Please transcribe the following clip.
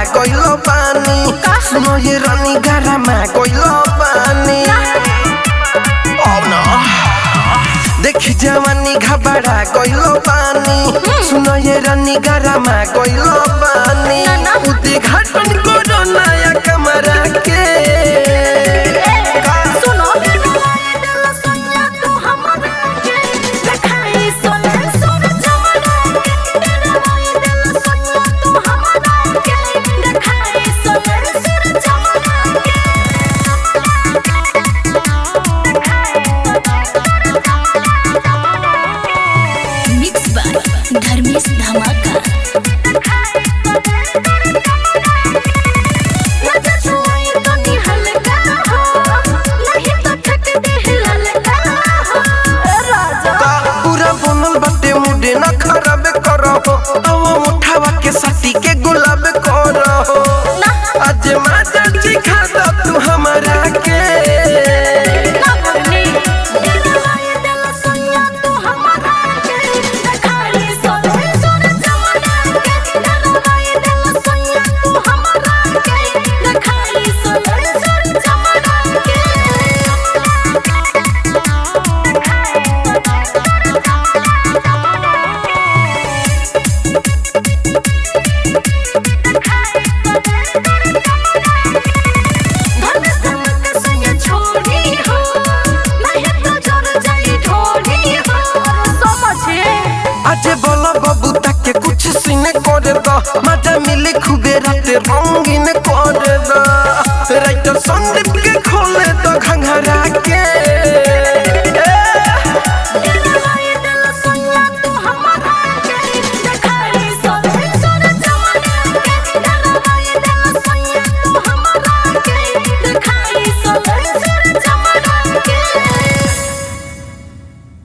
गइलो बानी सुनो ये रानी गरमा गइलो बानी Oh no देख जवानी घबरा गइलो बानी सुनो ये रानी गरमा गइलो बानी उद्घाटन करो नया कमरा के सुनो दिल सैया तू हमरा के देखाई सोना सोना चमड़ा के दिल सैया तू हमरा के देखाई सोना सोना चमड़ा के मिक्स बाय धर्मेश धमाका का पूरा बनल बाटे मुडे न खराब करो अब मुठावा के साथी के गुलाब करो आज माता जी खाता तू हमारा के आज बोला बाबू तक के कुछ सीने कर दो मजा मिले खूबे रात रंगीन कर दो राइटर संडे